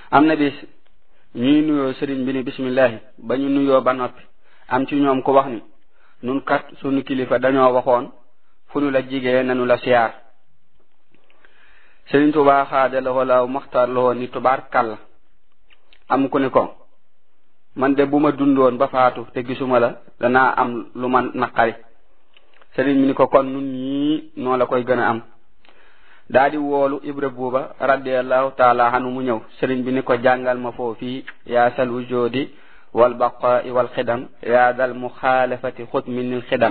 am na bis ñuy nuyoo sëriñ bi ni bismillahi ba ñu nuyoo ba noppi am ci ñoom ko wax ni nun kat sunu kilifa dañoo waxoon fu nu la jigee nanu la siyaar sëriñ Tuubaa xaada la walaaw maxtaar la woon ni tubaar kàll am ku ni ko man de bu ma dundoon ba faatu te gisuma la danaa am lu ma naqari sëriñ bi ni ko kon nun ñii noo la koy gën a am daa di woolu ibra buuba radiallahu taala anu mu ñëw sëriñ bi ni ko jàngal ma foofii yaa sal wujudi wal baqaai wal xidam yaa dal muxaalafati xut minil xidam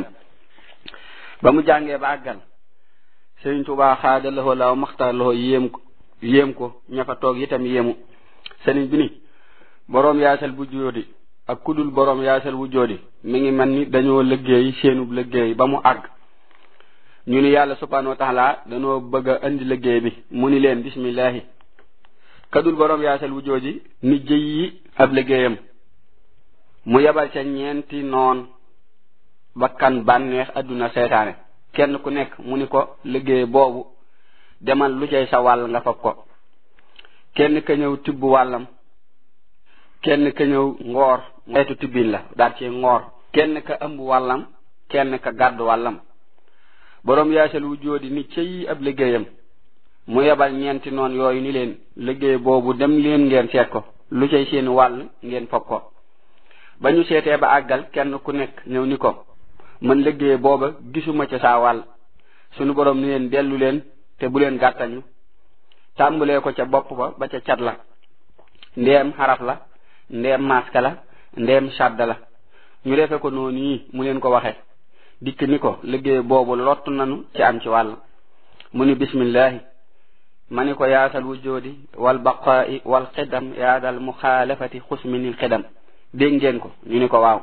ba mu jàngee ba àggal sëriñ Tuubaa xaada loxo laaw maxtaar loxo yéem ko yéem ko ña fa toog itam yéemu sëriñ bi ni boroom yaasal bu jóodi ak kudul boroom yaasal bu jóodi mi ngi mel ni dañoo liggéey seenub liggéey ba mu àgg ñu ni yàlla subhanahu wa taala dañoo bëgg a indi liggéey bi mu ni leen bismillahi kadul boroom yaasal wu jooji ni jëy yi ab liggéeyam mu yebal ca ñeenti noon bakkan bànneex adduna seytaane kenn ku nekk mu ni ko liggéey boobu demal lu cay sa wàll nga fab ko kenn ka ñëw tibb wàllam kenn ka ñëw ngoor xeetu tibbin la daal ci ngoor kenn ka ëmb wàllam kenn ka gàddu wàllam boroom yaasal wu jóodi ni cëy ab liggéeyam mu yebal ñeenti noon yooyu ni leen liggéey boobu dem leen ngeen seet ko lu cay seen wàll ngeen fab ko ba ñu seetee ba àggal kenn ku nekk ñëw ni ko man liggéey booba gisuma ca saa wàll sunu boroom ni leen dellu leen te bu leen gàttañu tàmbalee ko ca bopp ba ba ca cat la ndeem xaraf la ndeem maska la ndeem shadda la ñu defe ko noonu yi mu leen ko waxe dikk ni ko liggéey boobu lottu nanu ci am ci wàll mu ni bismillahi ma ni ko yaasal wujjoodi wal baqaa'i wal xidam yaadal muxaalafati xusminil xidam dégg ngeen ko ñu ni ko waaw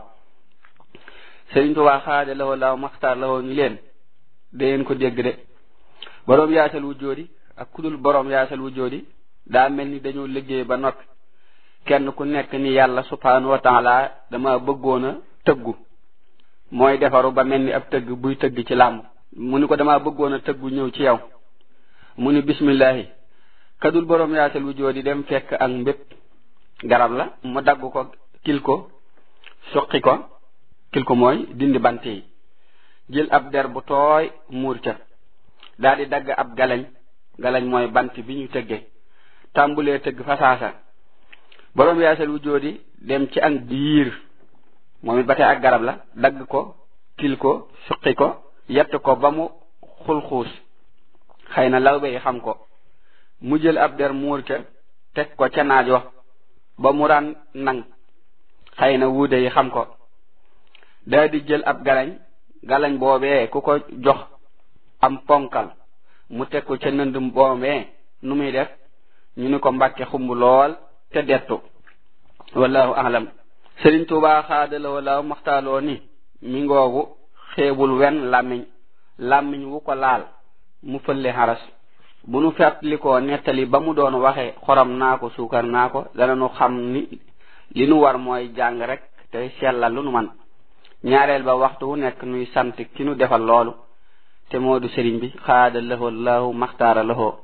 Sëriñ Tuubaa xaade lawoo laaw maxtaar lawoo ñu leen dangeen ko dégg de boroom yaasal wujjoodi ak kudul boroom yaasal wujjoodi daa mel ni dañoo liggéey ba noppi kenn ku nekk ni yàlla subhanahu wa taala dama bëggoon a tëggu mooy defaru ba mel ni ab tëgg buy tëgg ci làmb mu ni ko dama bëggoon a tëggu ñëw ci yow mu ni bismillahi kadul boroom yaasal wu joodi dem fekk ak mbépp garab la mu dagg ko kil ko suqi ko kil ko mooy dindi bant yi jël ab der bu tooy muur ca daal di dagg ab galañ galañ mooy bant bi ñu tëgge tàmbulee tëgg fasaasa boroom yaasal wu joodi dem ci ak biir moom it ba tey ak garab la dagg ko kil ko suqi ko yett ko ba mu xulxuus xëy na lawbe yi xam ko mu jël ab der muur ca teg ko ca naaj wa ba mu ran nang xëy na wuude yi xam ko daa di jël ab galañ galañ boobee ku ko jox am ponkal mu teg ko ca nënd boobee nu muy def ñu ni ko mbàkke xumb lool te dettu wallahu alam sëriñ Tuubaa xaadala wala maxtaaloo ni mi ngoogu xeebul wen làmmiñ làmmiñ wu ko laal mu fëlle xaras bu nu fàttalikoo nettali ba mu doon waxe xorom naa ko suukar naa ko dana nu xam ni li nu war mooy jàng rek tey sellal lu nu man ñaareel ba waxtu wu nekk nuy sant ki nu defal loolu te moo du sëriñ bi xaada lahu allahu maxtaara lahu